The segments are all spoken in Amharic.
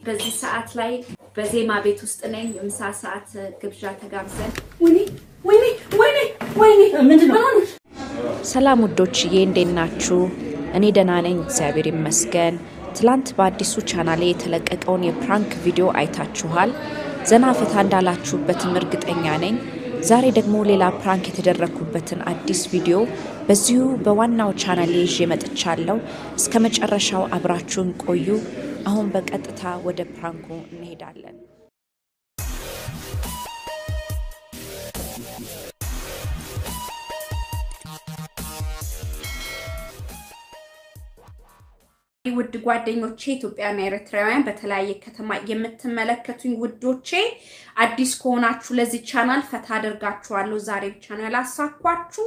በዚህ ሰዓት ላይ በዜማ ቤት ውስጥ ነኝ። የምሳ ሰዓት ግብዣ ተጋብዘን ወይኔ ወይኔ ወይኔ ወይኔ ምንድን ነው? ሰላም ውዶችዬ እንዴት ናችሁ? እኔ ደህና ነኝ፣ እግዚአብሔር ይመስገን። ትላንት በአዲሱ ቻናሌ የተለቀቀውን የፕራንክ ቪዲዮ አይታችኋል። ዘና ፈታ እንዳላችሁበትም እርግጠኛ ነኝ። ዛሬ ደግሞ ሌላ ፕራንክ የተደረግኩበትን አዲስ ቪዲዮ በዚሁ በዋናው ቻናሌ ይዤ መጥቻለሁ። እስከ መጨረሻው አብራችሁን ቆዩ። አሁን በቀጥታ ወደ ፕራንኩ እንሄዳለን። ውድ ጓደኞቼ ኢትዮጵያና ኤርትራውያን በተለያየ ከተማ የምትመለከቱኝ ውዶቼ አዲስ ከሆናችሁ ለዚህ ቻናል ፈታ አደርጋችኋለሁ። ዛሬ ብቻ ነው ያላሳኳችሁ።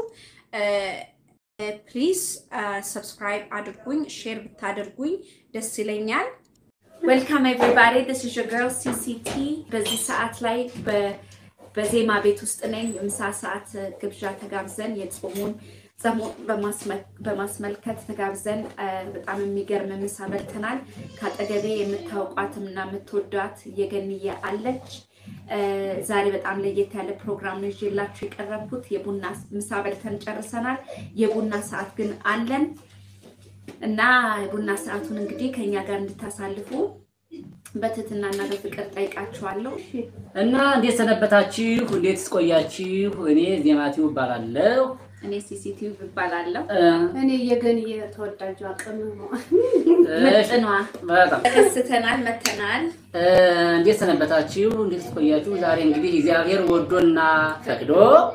ፕሊዝ ሰብስክራይብ አድርጉኝ፣ ሼር ብታደርጉኝ ደስ ይለኛል። ዌልካም ኤቭሪባዲ ዲስ ኢዝ ዮር ገርል ሲሲቲ። በዚህ ሰዓት ላይ በዜማ ቤት ውስጥ ነኝ። የምሳ ሰዓት ግብዣ ተጋብዘን የጾሙን ሰሞን በማስመልከት ተጋብዘን በጣም የሚገርም ምሳ በልተናል። ከአጠገቤ የምታውቋትም እና የምትወዷት እየገንየ አለች። ዛሬ በጣም ለየት ያለ ፕሮግራም ነው ይዤላችሁ የቀረብኩት። የቡና ምሳ በልተን ጨርሰናል። የቡና ሰዓት ግን አለን እና የቡና ሰዓቱን እንግዲህ ከኛ ጋር እንድታሳልፉ በትህትናና በፍቅር ጠይቃችኋለሁ። እና እንዴት ሰነበታችሁ? እንዴት ስቆያችሁ? እኔ ዜማቲው እባላለሁ። እኔ ሲሲቲቪ እባላለሁ። እኔ የገን የተወዳጁ አቅም ነው። ምጥኗ በጣም ተከስተናል፣ መተናል። እንዴት ሰነበታችሁ? እንዴት ስቆያችሁ? ዛሬ እንግዲህ እግዚአብሔር ወዶና ፈቅዶ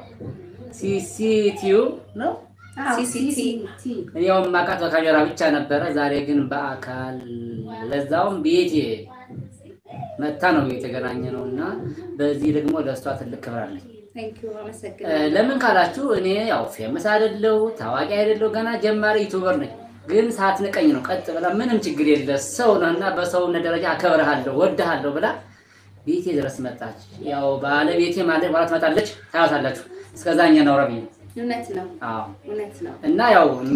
ሲሲቲው ነው ሲሲቲ ያው ማቃት በካሜራ ብቻ ነበረ። ዛሬ ግን በአካል ለዛውም ቤቴ መታ ነው የተገናኘ ነው እና በዚህ ደግሞ ለእሷ ትልቅ ክብር አለኝ። ቴንኪው፣ አመሰግናለሁ። ለምን ካላችሁ እኔ ያው ፌመስ አይደለሁ ታዋቂ አይደለሁ ገና ጀማሪ ዩቱበር ነኝ። ግን ሳትንቀኝ ነው ቀጥ ብላ ምንም ችግር የለ ሰው ነው እና በሰውነት ደረጃ አከብርሃለሁ ወድሃለሁ ብላ ቤቴ ድረስ መጣች። ያው ባለቤቴ ማለት በኋላ ትመጣለች ታያታላችሁ። እስከዛ እኛ ናውራ ብዬ እውነት ነው፣ አዎ እውነት ነው። እና ያው እኛ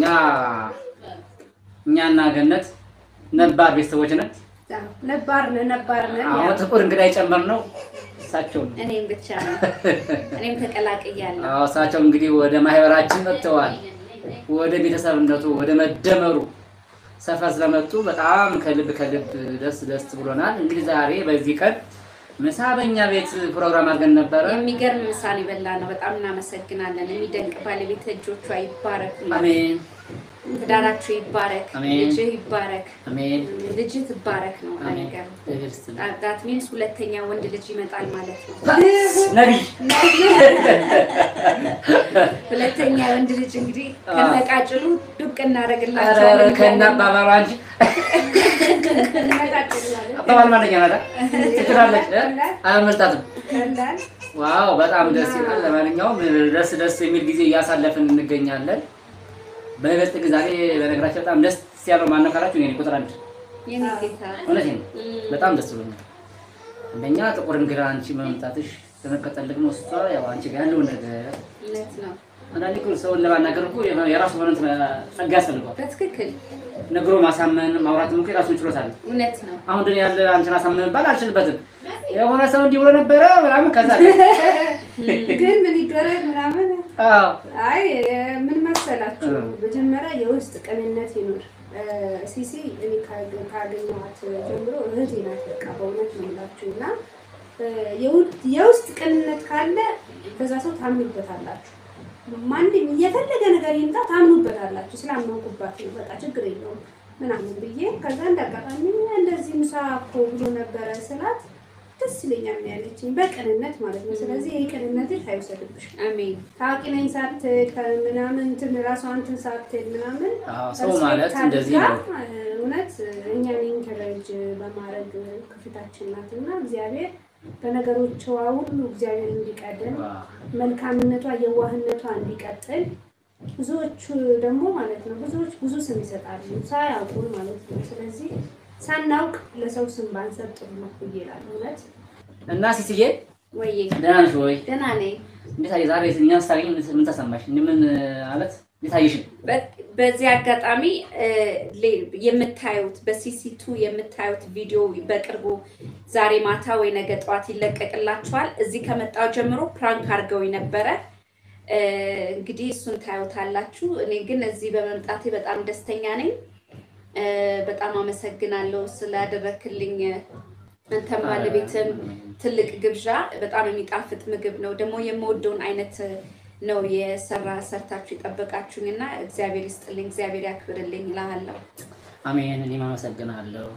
እኛና ገነት ነባር ቤተሰቦች ነን። ነባር ነን ነባር ነን። አሁን ጥቁር እንግዳ የጨመርነው እሳቸው ነው። እኔም ብቻ ነው፣ እኔም ተቀላቅያለሁ። አዎ እሳቸው እንግዲህ ወደ ማህበራችን መጥተዋል። ወደ ቤተሰብነቱ ወደ መደመሩ ሰፈር ስለመጡ በጣም ከልብ ከልብ ደስ ደስ ብሎናል። እንግዲህ ዛሬ በዚህ ቀን ምሳ በእኛ ቤት ፕሮግራም አድርገን ነበረ። የሚገርም ምሳሌ በላ ነው። በጣም እናመሰግናለን። የሚደንቅ ባለቤት እጆቿ ይባረክ፣ አሜን ትዳራችሁ ይባረክ፣ አሜን። ልጅህ ይባረክ፣ አሜን ልጅ ትባረክ ነው አሜን። ነገር ትዕግስት ነው። ዳት ሚንስ ሁለተኛ ወንድ ልጅ ይመጣል ማለት ነው። ነቢይ ሁለተኛ ወንድ ልጅ እንግዲህ አዎ። ከነቃጭሉ ዱቅ ኧረ እናደርግላቸዋለን። ከእነ አባባሏ እንጂ አባባል ማንኛ ናት? ትችላለች፣ አያመልጣትም። ዋው በጣም ደስ ይላል። ለማንኛውም ደስ ደስ የሚል ጊዜ እያሳለፍን እንገኛለን። በይበልጥ ግን ዛሬ በነገራችን በጣም ደስ ያለው ማነው ካላችሁ እኔ ነኝ ቁጥር አንድ። የኔ ጌታ እውነቴን ነው። በጣም ደስ ብሎኛል። አንደኛ ጥቁር እንግዳ አንቺ መምጣትሽ፣ በመቀጠል ደግሞ እሷ ያው አንቺ ጋር ያለውን ነገር እውነት ነው። አንዳንዴ እኮ ሰውን ለማናገር እኮ የራሱ የሆነ እንትን ጸጋ ያስፈልገዋል። በትክክል ነግሮ ማሳመን ማውራትም እኮ የራሱን ችሎታ አለ። እውነት ነው። አሁን ግን ያለ አንቺን አሳመን ባል አልችልበትም። የሆነ ሰው እንዲህ ብሎ ነበረ ምናምን ከዛ ግን ምን ይደረግ ምናምን። አዎ አይ ምን መሰላችሁ፣ እ። መጀመሪያ የውስጥ ቅንነት ይኑር። ሲሲ እኔ ካገ- ካገኘኋት ጀምሮ እህቴ ናት። በቃ በእውነት ነው የምላችሁ እና እ፣ የውድ- የውስጥ ቅንነት ካለ በዛ ሰው ታምኑበታላችሁ። ማንም የፈለገ ነገር ይምጣ ታምኑበታላችሁ። ስላመንኩባት ነው በቃ ችግር የለውም ምናምን ብዬ ከዛ እንዳጋጣሚ እንደዚህ ምሳ እኮ ብሎ ነበረ ስላት ደስ ይለኛል ነው ያለችኝ፣ በቅንነት ማለት ነው። ስለዚህ ይህ ቅንነትሽ አይውሰድብሽ። አሜን። ታዋቂ ነኝ ሳትል ከምናምን እንትን ራሷን እንትን ሳትል ምናምን አዎ፣ ሰው ማለት እንደዚህ ነው። እውነት እኛን ኢንከረጅ በማድረግ ክፍታችን ናት እና እግዚአብሔር በነገሮቿ ሁሉ እግዚአብሔር እንዲቀድም መልካምነቷ የዋህነቷ እንዲቀጥል ብዙዎቹ ደግሞ ማለት ነው ብዙዎች ብዙ ስም ይሰጣሉ ሳያውቁ ማለት ነው። ስለዚህ ሳናውቅ ለሰው ስም ባንሰጥ ጥሩ ነው ብዬ እላለሁ። እውነት እና ሲስዬ ወይዬ ደህና ነሽ ወይ? ደህና ነኝ። እንዴት አየህ? ዛሬ እኛን ስታገኝ ምን ተሰማሽ? ምን ማለት የታየሽን በ- በዚህ አጋጣሚ እ፣ ሌ- የምታዩት በሲሲቱ የምታዩት ቪዲዮ በቅርቡ ዛሬ ማታ ወይ ነገ ጠዋት ይለቀቅላችኋል። እዚህ ከመጣው ጀምሮ ፕራንክ አድርገው ነበረ። እ፣ እንግዲህ እሱን ታዩታላችሁ። እኔ ግን እዚህ በመምጣቴ በጣም ደስተኛ ነኝ። እ፣ በጣም አመሰግናለሁ ስላደረክልኝ አንተም ባለቤትም ትልቅ ግብዣ። በጣም የሚጣፍጥ ምግብ ነው ደግሞ የምወደውን አይነት ነው የሰራ ሰርታችሁ የጠበቃችሁኝ እና እግዚአብሔር ይስጥልኝ፣ እግዚአብሔር ያክብርልኝ እላለሁ። አሜን። እኔም አመሰግናለሁ።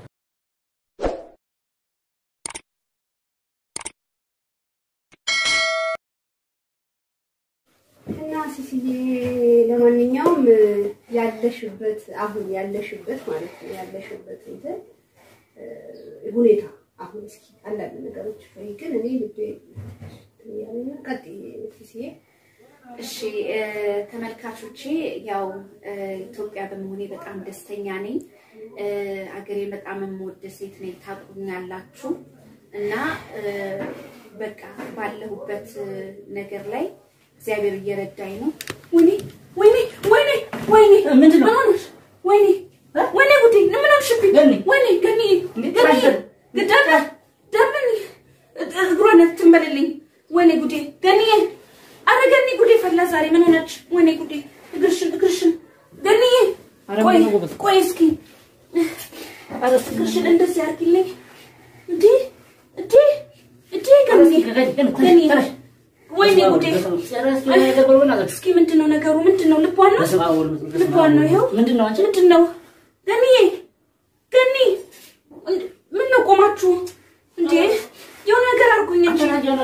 እና ሲሲዬ ለማንኛውም ያለሽበት አሁን ያለሽበት ማለት ነው ያለሽበት እንትን እ፣ ሁኔታ አሁን እስኪ አንዳንድ ነገሮች ወይ ግን እኔ ልቤ ያለና ቀጥይ ሲሲዬ እሺ እ፣ ተመልካቾቼ ያው እ፣ ኢትዮጵያ በመሆኔ በጣም ደስተኛ ነኝ። እ፣ አገሬ በጣም የምወድ ሴት ነኝ፣ ታውቁኛላችሁ እና እ፣ በቃ ባለሁበት እ፣ ነገር ላይ እግዚአብሔር እየረዳኝ ነው። ወይኔ ወይኔ ወይኔ ወይኔ ምንድን ነው? ምን ሆነሽ? ወይኔ ወይኔ ጉዴ ምን ሆንሽብኝ? ገኒ! ወይኔ ገኒ እንዴት ገኒ ታደር? ግዳዳ ደምን እግሯን ትንበልልኝ። ወይኔ ጉዴ ገኒ አረ ገኒ ጉዴ ፈላ ዛሬ ምን ሆነች? ወይኔ ጉዴ እግርሽን እግርሽን ገኒ አረ ቆይ ምን ነው ጎበዝ? ቆይ እስኪ አረ እግርሽን እንደዚህ አድርጊልኝ። እንዴ እንዴ እንዴ ገኒ ገኒ ወይኔ ጉዴ እስኪ ምንድን ነው ነገሩ? ምንድን ነው ልቧን ነው ልቧን ነው ይኸው ምንድን ነው አንቺ? ምንድን ነው ገኒዬ? ገኒ እንድ- ምን ነው ቆማችሁ እንዴ? የሆነ ነገር አድርጉኝ እንጂ።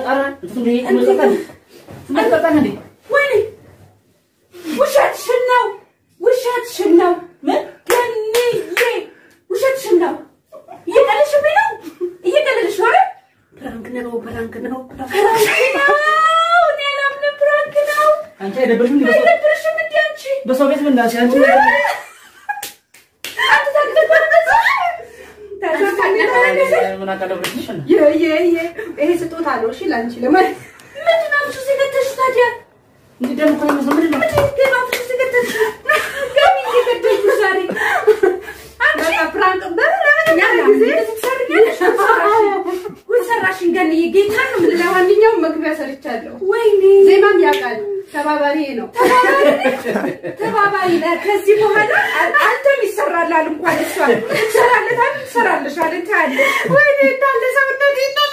ወይኔ ውሸትሽን ነው ውሸትሽን ነው ገኒዬ፣ ውሸትሽን ነው። እየቀለድሽብኝ ነው እየቀለድሽ ነው አይደል? ፕራንክ ነው ፕራንክ ነው ፕራንክ ነው። እኔ አላምንም። ፕራንክ ነው። አንቺ አይደብርሽም? እንዴ? በሰው- አይደብርሽም እንዴ አንቺ? በሰው ቤት ምን ዳሽ አንቺ አንተ ታውቃለህ ታውቃለህ ምን አቃለብልሽ? ይሄ ስጦታ ነው እሺ ለአንቺ ለማለት ምንድን ነው አምጥተሽ የገደልሽው ታዲያ? እንዴ ደግሞ እኮ የሚመስለው ምንድን ነው? ምንድን ነው አምጥተሽ የገደልሽው? ገኒ እየገደልኩሽ ዛሬ። አንቺ በቃ ፕራንክ በምን ያለ ጊዜ እንደዚህ ትሰርኛለሽ? ጉድ ሰራሽኝ ገኒዬ፣ ጌታን ነው የምልሽ። ለማንኛውም መግቢያ ሰርቻለሁ ወይኔ ዜማም ያውቃል ተባባሪ ነው ተባባሪ ነህ። ከዚህ በኋላ አ- አንተም ይሰራላል እንኳን እሷ ትሰራለታል ትሰራለሻል ታያለሽ። ወይኔ እንዳለ ሰውነቴ እንዳለ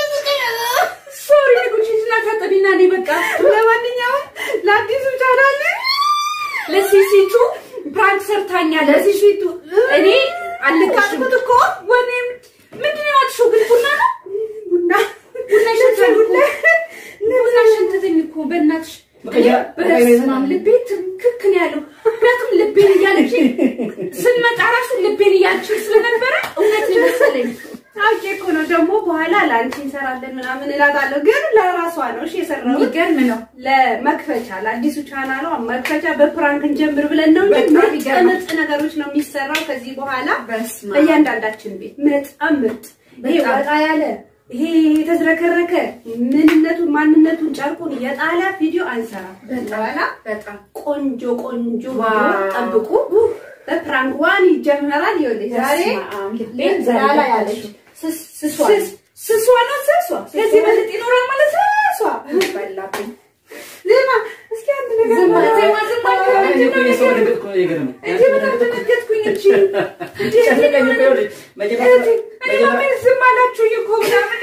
ሶሪ ጉቺና ታጠቢና እኔ በቃ ለማንኛውም ለአዲሱ ቻናል ለሲሲቱ ፕራንክ ሰርታኛለች። ለሲሲቱ እኔ አልልቅሽም እኮ ወኔም ምንድን ነው ያልሽው? ግን ቡና ነው ቡና ቡና ይሸታል እኮ ቡና ሸተተኝ እኮ በእናትሽ በቀያ- በቀያ በስመ አብ ልቤ ትክክ ነው ያለው። ምክንያቱም ልቤን እያለች ስንመጣ ራሱ ልቤን እያለች ስለነበረ እውነት ነው መሰለኝ። አውቄ እኮ ነው ደግሞ በኋላ ለአንቺ እንሰራለን ምናምን እላታለሁ፣ ግን ለራሷ ነው እሺ የሰራሁት የሚገርም ነው። ለመክፈቻ ለአዲሱ ቻናሏ መክፈቻ በፕራንክ እንጀምር ብለን ነው እንጂ በጣም ምርጥ ይገርማል። ምርጥ ነገሮች ነው የሚሰራው ከዚህ በኋላ በስመ አብ። በእያንዳንዳችን ቤት በጣም ምርጥ ይሄ በጣም። ወጣ ያለ ይሄ የተዝረከረከ ምንነቱን ማንነቱን ጨርቁን የጣለ ቪዲዮ አንሰራም። በኋላ በጣም ቆንጆ ቆንጆ ዋው። ቪዲዮ ጠብቁ። በፕራንክ ዋን ይጀምራል። ይኸውልሽ ዛሬ በስመ አብ። ልቤን ዛሬ ዛላ ገባች። ያለች ስስ- ስሷ ስስ- ስሷ ነው ስሷ። ከዚህ በልጥ ይኖራል ማለት ነው። ስሷ በላብኝ። ዜማ እስኪ አንድ ነገር ዝም በል። ዜማ ዝም አልክ። ምንድን ነው የሰው ነገሩ? ነገር እኮ የገረመኝ። እንዴ በጣም ተነገጥኩኝ እንጂ እንዴ ጨነቀኝ እኮ ይኸውልሽ፣ መጀመሪያ- እኔ ማመን ዝም አላችሁኝ እኮ ምናምን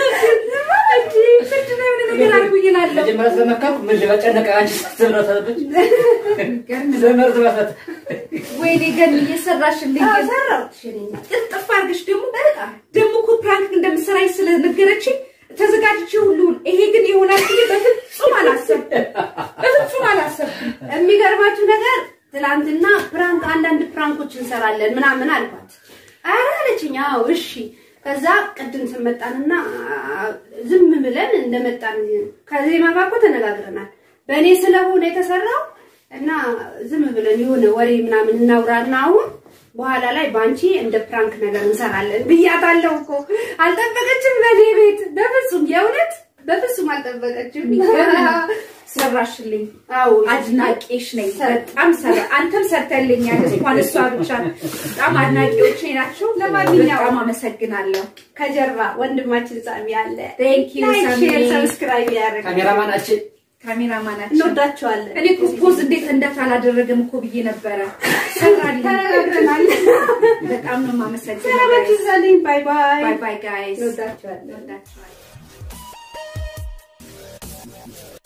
እንጂ ምንድን ነው የሆነ ነገር አድርጉኝ እላለሁ። መጀመሪያ ስለመካኩ ምን ልበል ጨነቀ። አንቺ ስትብረት አለብሽ። ገርም ነው። ዘመር ትበፈት ወይኔ ገኒ እየሰራሽልኝ አዎ፣ ሰራሁት ሽኔኛ ጥፍጥፍ አድርገሽ ደግሞ ደግሞ እኮ ፕራንክ እንደምትሰራኝ ስለነገረችኝ ተዘጋጅቼ ሁሉ ይሄ ግን ይሆናል ብዬ በፍጹም አላሰብኩም። በፍጹም አላሰብኩም። የሚገርማችሁ ነገር ትናንትና ፕራንክ አንዳንድ ፕራንኮች እንሰራለን ምናምን አልኳት። ኧረ አለችኝ። አዎ እሺ። ከዛ ቅድም ስመጣንና ዝም ብለን እንደመጣን ከዜማ ጋር እኮ ተነጋግረናል። በእኔ ስለሆነ የተሰራው እና ዝም ብለን የሆነ ወሬ ምናምን እናውራና አሁን በኋላ ላይ በአንቺ እንደ ፕራንክ ነገር እንሰራለን ብያታለሁ እኮ። አልጠበቀችም በእኔ ቤት በፍጹም የእውነት በፍጹም አልጠበቀችም። ሰራሽልኝ። አዎ አድናቂሽ ነኝ። ሰር- በጣም ሰራ አንተም ሰርተልኛል። እንኳን እሷ ብቻ በጣም አድናቂዎች ናቸው። ለማንኛውም- በጣም አመሰግናለሁ። ከጀርባ ወንድማችን ሳሚ አለ። Thank you, ላይክ፣ ሳሚ። ሼር፣ ሰብስክራይብ ያደርግ ካሜራማናችን ካሜራማናችን እንወዳቸዋለን። እኔ እኮ ፖዝ እንዴት እንደት አላደረገም እኮ ብዬ ነበረ። ሰራልኝ። ተነጋግረናል። በጣም ነው የማመሰግነው። ሰላማችሁ ይብዛልኝ። ባይ ባይ። ባይ ባይ ጋይስ። እንወዳቸዋለን። እንወዳችኋለን።